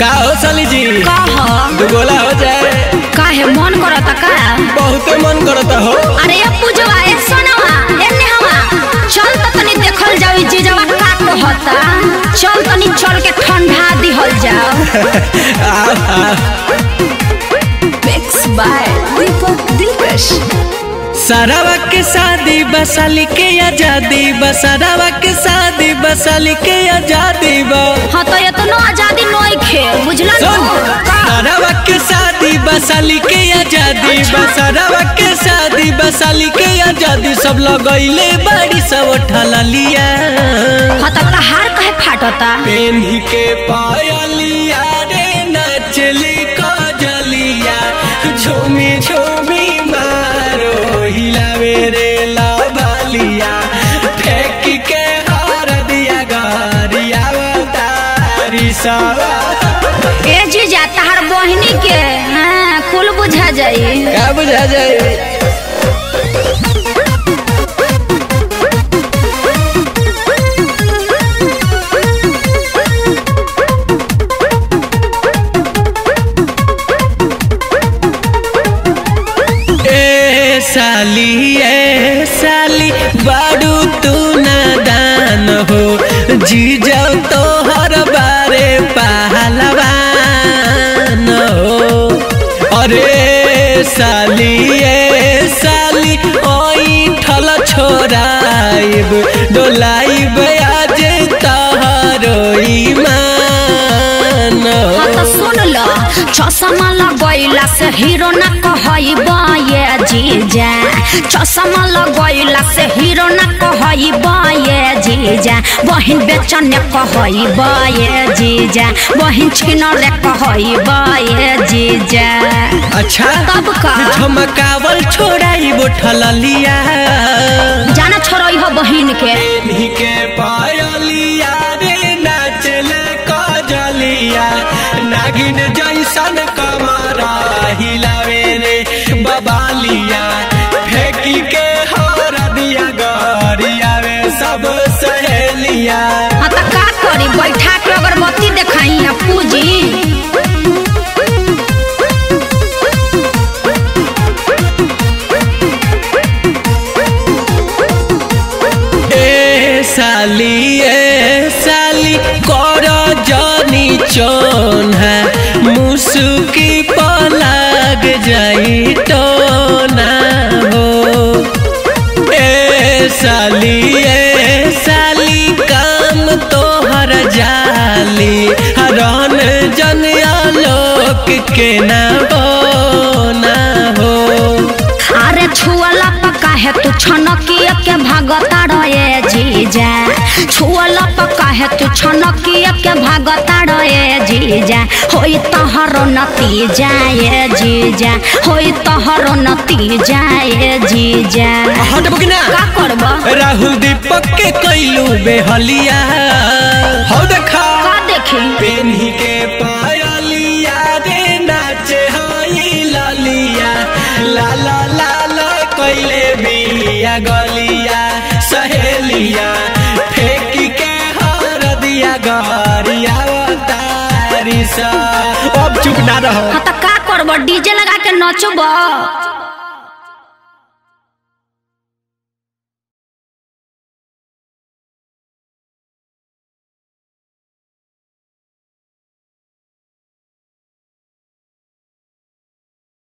का हो साली जी का ह दुगोला हो जाए काहे मन करता का बहुते मन करता हो अरे ये पूजवा ए सोनवा एने हवा चल तो तनी देखल जाओ ई जीजवा का कहता चल तनी चल के ठंडा दिहल जाओ आओ, आओ। मिक्स बाय दीपक दिलकश सरावा के शादी बसाली के आजादी बसरावा के शादी बसाली के आजादी बा हाँ तो इतना आजादी नोई खे बुझला सुन न का? सरावा के शादी बसाली के आजादी बसरावा के शादी बसाली के आजादी सब लगैले बाड़ी सब उठला लिया हाँ तो कहार कहे फाटता पेन्ही के पायलिया रे नचली कजलिया झूमी झूमी मारो हिलावे रे लालिया फेंक के हार दिया गरिया तारी सवा ए जीजा तहार बहिनी के हाँ कुल बुझा जाई का बुझा जाए ए साली ए साली बाडू तू नादान हो जी जाओ तो हर बारे पहलवान हो अरे साली ए साली ओई ठल छोराइब डोलाइब आज तहरो ईमान हाँ हो तो सुन लो चश्मा लगैला से हीरो न कहब ये जीजा चश्मा लगैला से हीरो न कहब ये जीजा बहिन बेचन कहब ये जीजा बहिन छिनर कहब ये जीजा अच्छा तब का? झमकावल छोड़ाई बोठल लिया जाना छोड़ई हो बहिन के पेन्ही के पायलिया रे नाचले कजलिया नागिन जैसन कमरा हिलावे रे बबालिया फेंकी के हर दिया गरिया रे सब सहेलिया हाँ तो का करी बैठा के अगरबत्ती देखाई आ पूजी ए साली ए साली कर जानी चोन है मुसुकी पलग जाई टोना हो ए साली ए साली काम तोहर जाली हरन जन आलोक के ना बोना हो अरे छुअला पका है तू छनकिया के भागता रहे जीजा छुअला पका है तू छनकिया के भागता रहे जीजा होई तहरो नतीजा ये जीजा होई तहरो नतीजा ये जीजा हटबो कि ना का करब राहुल दीपक के कैलू बेहलिया हो देखा का देखी पेन्ही के पायलिया रे नाचे हई ललिया ला ला ला ला कैले बिया गलिया सहेलिया फेंक के हर दिया गरिया तारी सा अब चुप ना रहो हाँ तो का करब डीजे लगा के नचब